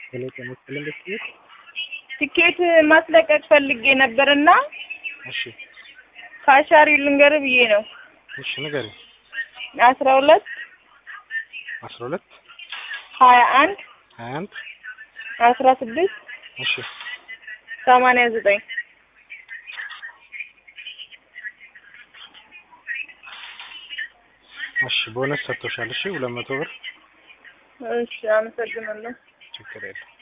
ሄሎ ጤና ይስጥልኝ ቤት ትኬት ማስለቀቅ ፈልጌ ነበርና እሺ ካሻሪ ልንገር ብዬ ነው። እሺ ንገሪኝ አስራ ሁለት አስራ ሁለት ሀያ አንድ ሀያ አንድ አስራ ስድስት እሺ ሰማንያ ዘጠኝ እሺ ቦነስ ሰጥቶሻል እሺ ሁለት መቶ ብር እሺ አመሰግናለሁ። ችግር የለም